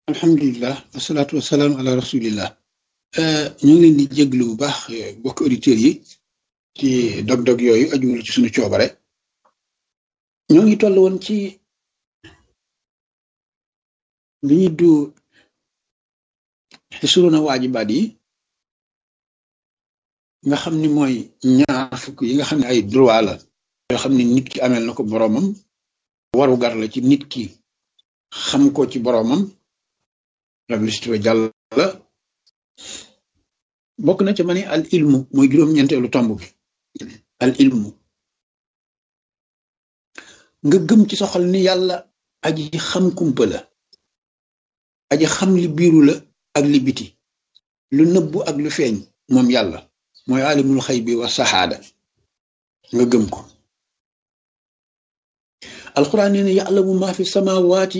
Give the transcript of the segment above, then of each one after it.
alhamdulilah wasalaatu wasalaam ala rasulillah ñu ngi leen di jéglu bu baax bokk auditeurs yi ci dog-dog yooyu ajuwul ci suñu coobare ñoo ngi toll woon ci li ñuy du xisruna waajibaat yi nga xam ni mooy ñaar fukk yi nga xam ne ay droit la yoo xam ne nit ki amel na ko boroomam waru gar la ci nit ki xam ko ci boroomam rablisituwa jàll la bokk na ci ma ne al ilmu mooy juróom-ñeenteelu tomb bi al ilmu nga gëm ci soxal ni yàlla aji xam kumpa la aji xam li biiru la ak li biti lu nëbbu ak lu feeñ moom yàlla mooy alimul xay bi wa saxaada nga gëm ko alquran nee na ya'lamu ma fi samawati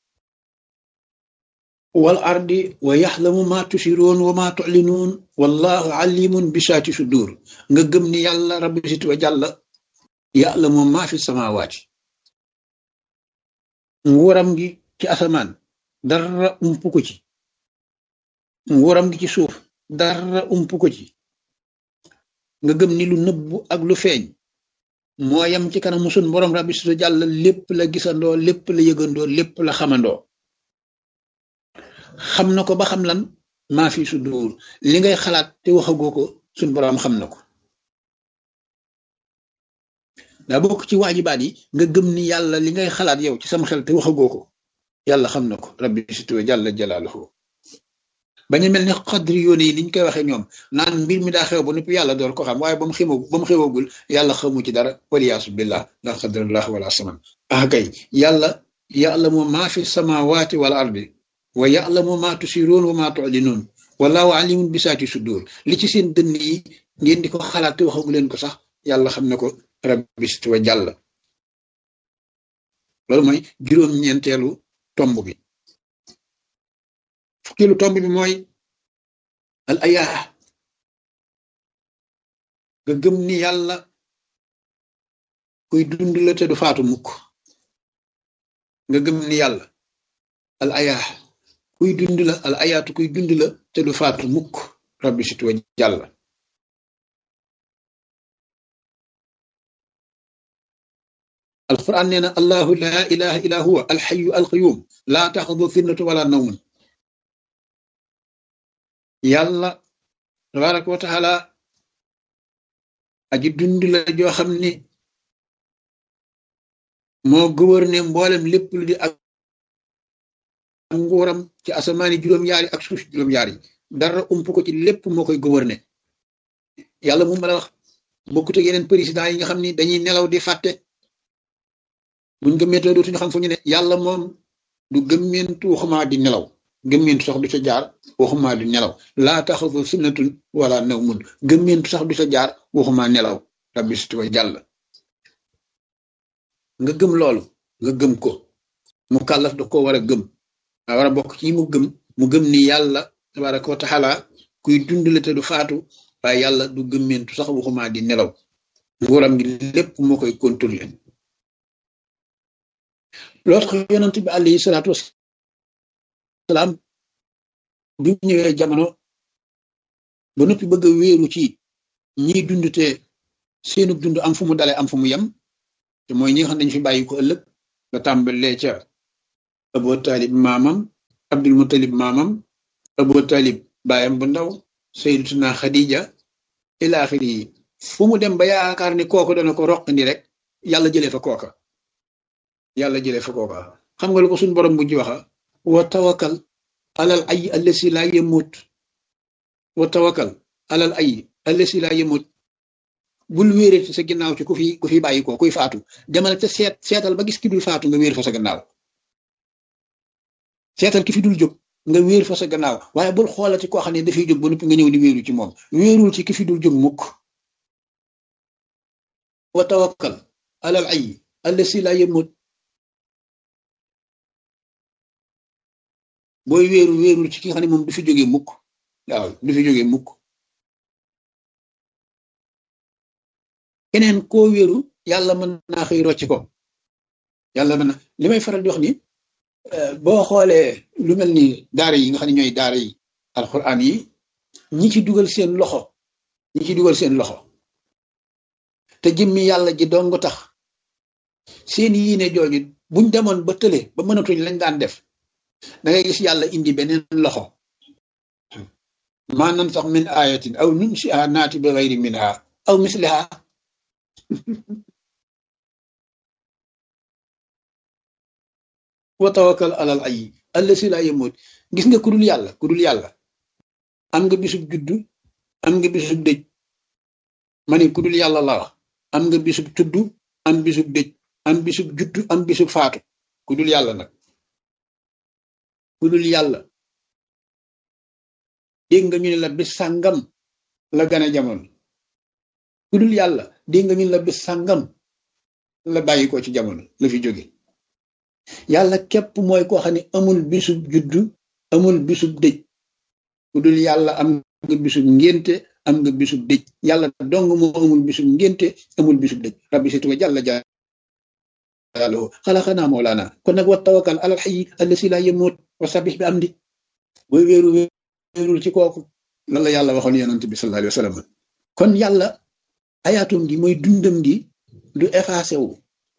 wal ardi wa yaxlamu ma tusiroon wa ma tulinuun wallahu alimun bi saati sudur nga gëm ni yàlla rabbi sit wa jàlla ya'lamu ma fi samawaati nguuram gi ci asamaan dara ump ko ci nguuram gi ci suuf dara ump ko ci nga gëm ni lu nëbbu ak lu feeñ moo yam ci kanamu sun borom rabbi sit wa jàlla lépp la gisandoo lépp la yëgandoo lépp la xamandoo xam na ko ba xam lan maa fi sudur li ngay xalaat te waxagoo ko suñ boroom xam na ko daa bokk ci waajibaat yi nga gëm ni yàlla li ngay xalaat yow ci sam xel te waxagoo ko yàlla xam na ko rabbi situwe jàlla jalaaluhu bañu mel ni xadri yoone yi niñ koy waxee ñoom naan mbir mi daa xew ba noppi yàlla door ko xam waaye ba mu xew ba mu xewagul yàlla xamu ci dara waliyaasu billah la xadrallah wala saman ah kay yàlla yàlla moom maa fi samawaati wal ardi wa ya'lamu ma tusiruun wa ma tu'linuun wallahu alimun bi saati sudur li ci seen dënn yi ngeen di ko xalaat te waxagu leen ko sax yàlla xam na ko rabbi wa jàll loolu mooy juróom-ñeenteelu tomb bi fukkilu tomb bi mooy al ayaa nga gëm ni yàlla kuy dund la te du faatu mukk nga gëm ni yàlla al ayaa kuy dund la al ayaatu kuy dund la te du faatu mukk rabbi sit wa jàll alquran nee na allahu laa ilaha illa huwa alxayu alqayum laa taxudu finnatu wala nawmun yàlla tabaraka wa taala aji dund la joo xam ni moo gouverné mboolem lépp lu di ak nguuram ci asamaani juróom-yaari ak suuf juróom-yaari dara ump ko ci lépp moo koy gouverné yàlla mu la wax bokkut ak yeneen président yi nga xam ni dañuy nelaw di fàtte buñ gëmmentoo dootuñu xam fu ñu ne yàlla moom du gëmmentu waxumaa di nelaw gëmmentu sax du ca jaar waxumaa di nelaw laa taxafu sunnatun wala nawmun gëmmentu sax du ca jaar waxumaa nelaw rabbi sit wa jàll nga gëm loolu nga gëm ko mu kàllaf da ko war a gëm a war a bokk ci mu gëm mu gëm ni yàlla tabaraka wa taala kuy dundale te du faatu waaye yàlla du gëmmentu sax waxumaa di nelaw nguuram gi lépp moo koy contrôler loolu tax yonent bi alayhi salaatu wasalaam bi mu ñëwee jamono ba noppi bëgg a wéeru ci ñiy dund te seenu dund am fu mu dale am fu mu yem te mooy ñi nga xam ne dañu fi bàyyi ko ëllëg nga tàmbalee ca Abu Talib maamam Abdul Mutalib maamam Abu Talib baayam bu ndaw Sayyidatuna Khadija ila axiri yi fu mu dem ba yaakaar ni kooku dana ko roqandi rek yàlla jëlee fa kooka yàlla jëlee fa kooka xam nga lu ko suñ borom bu ji waxa wa tawakkal alal ay allasi laa yemut wa tawakkal alal ay allasi laa yemut bul wéere ci sa ginnaaw ci ku fi ku fi bàyyi ko kuy faatu demal ca seet seetal ba gis ki dul faatu nga wéer fa sa gannaaw seetal ki fi dul jóg nga wéer fa sa gannaaw waaye bul xoolati koo xam ne dafay jóg ba noppi nga ñëw di wéeru ci moom wéerul ci ki fi dul jóg mukk wa tawakkal alal ay allasi laa yemut booy wéeru wéerul ci ki nga xam ne moom du fi jógee mukk waaw du fi jógee mukk keneen koo wéeru yàlla mën naa xëy rocc ko yàlla mën na li may faral di wax ni boo xoolee lu mel ni daara yi nga xam ne ñooy daara yi alxuraan yi ñi ci dugal seen loxo ñi ci dugal seen loxo te jëmmi yàlla ji dong tax seen yiine jooju buñ demoon ba tële ba mënatuñ lañ daan def da ngay gis yàlla indi beneen loxo maa nan sax min ayatin aw nunsiha naati bi gayri minha aw misliha wa tawakkal alal ay allasi la yamut gis nga ku dul yàlla ku dul yàlla am nga bisub juddu am nga bisub dëj ma ne ku dul yàlla la wax am nga bisub tuddu am bisub dëj am bisub juddu am bisub faatu ku dul yàlla nag ku dul yàlla dégg nga ñu ne la bis sàngam la gane jamono ku dul yàlla dégg nga ñu ne la bis sàngam la bàyyi ko ci jamono la fi jóge yàlla képp mooy koo xam ne amul bisub juddu amul bisub dëj ku dul yàlla am nga bisub ngénte am nga bisub dëj yàlla dong moo amul bisub ngénte amul bisub dëj rabbi situ wa jàlla jàllahu xalaxanaa moolaana kon nag wa tawakkal alal xayi allasi laa yemut wa sabix bi am di booy wéeru wéerul ci kooku lan la yàlla waxoon yonent bi sallallahu alayhi wa sallam kon yàlla ayaatum gi mooy dundam gi du effacé wu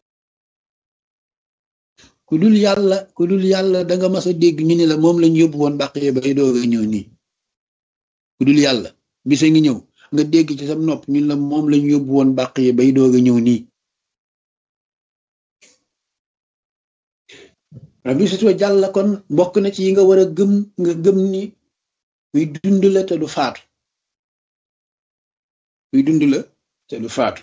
ku dul yàlla ku dul yàlla da nga mas a dégg ñu ne la moom lañ yóbbu woon bàq yi bay doog a ñëw nii ku dul yàlla bisa ngi ñëw nga dégg ci sam nopp ñun la moom lañ yóbbu woon bàq yi bay doog a ñëw nii rabbi sutwa jàlla kon bokk na ci yi nga war a gëm nga gëm ni kuy dund la te du faatu kuy dund la te du faatu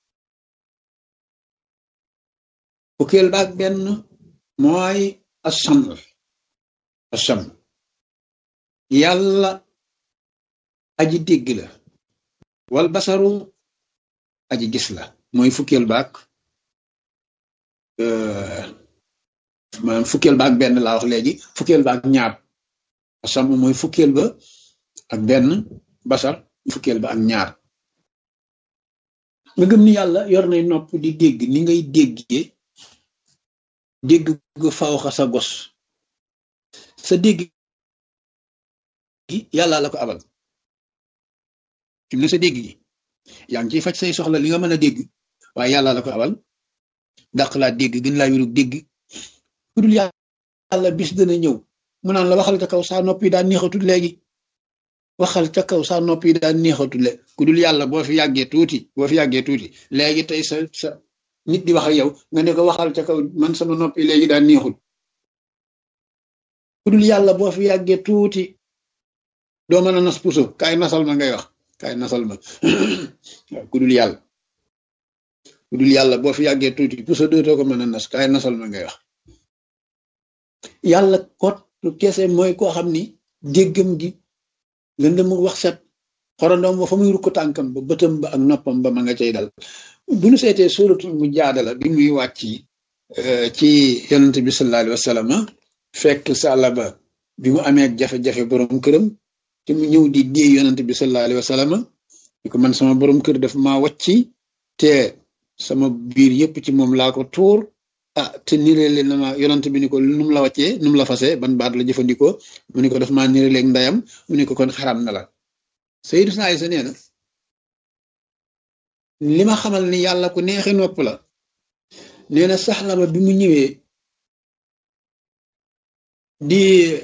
fukkeel baak benn mooy asam asam yàlla aji dégg la wal basaru aji gis la mooy fukkeel baak maanaam fukkeel ba ak benn laa wax léegi fukkeel ba ak ñaar asam mooy fukkeel ba ak benn basar fukkeel ba ak ñaar nga gëm ni yàlla yor nay nopp di dégg ni ngay déggee dégg gu fawxa sa gos sa dégg gi yàlla la ko abal fi mu ne sa dégg gi yaa ngi ciy faj say soxla li nga mën a dégg waaye yàlla la ko abal dàq laa dégg gën laa wirug dégg ku dul yàlla bis dana ñëw mu naan la waxal ca kaw saa nopp yi daan neexatul léegi waxal ca kaw saa nopp yi daan neexatul le ku dul yàlla boo fi yàggee tuuti boo fi yàggee tuuti léegi tey sa sa nit di wax ak yow nga ne ko waxal ca kaw man sama nopp yi léegi daan neexul ku dul yàlla boo fi yàggee tuuti doo mën a nas puso kaay nasal ma ngay wax kaay nasal ma waaw ku dul yàlla ku dul yàlla boo fi yàggee tuuti puso dootoo ko mën a nas kaay nasal ma ngay wax yàlla kot kese mooy koo xam ni déggam gi lëndëm wax set xorondoom ba fa muy rukk tànkam ba bëtam ba ak noppam ba ma nga cay dal bu ñu seetee suratul mu jaadala bi muy wàcc ci yonent bi sallallahu alayhi wa sallam fekk sàlla ba bi mu amee jafe-jafe borom këram te mu ñëw di dee yonent bi sallallahu alayhi wa sallam di ko man sama borom kër daf maa wàcci te sama biir yépp ci moom laa ko tuur ah te nireele na ma yonent bi ni ko nu mu la wàccee nu mu la fase ban baat la jëfandikoo mu ni ko daf maa nireeleeg ndayam mu ni ko kon xaram na la Sayyidatuna Aysa nee na li ma xamal ni yàlla ku neexe nopp la nee na saxla ba bi mu ñëwee di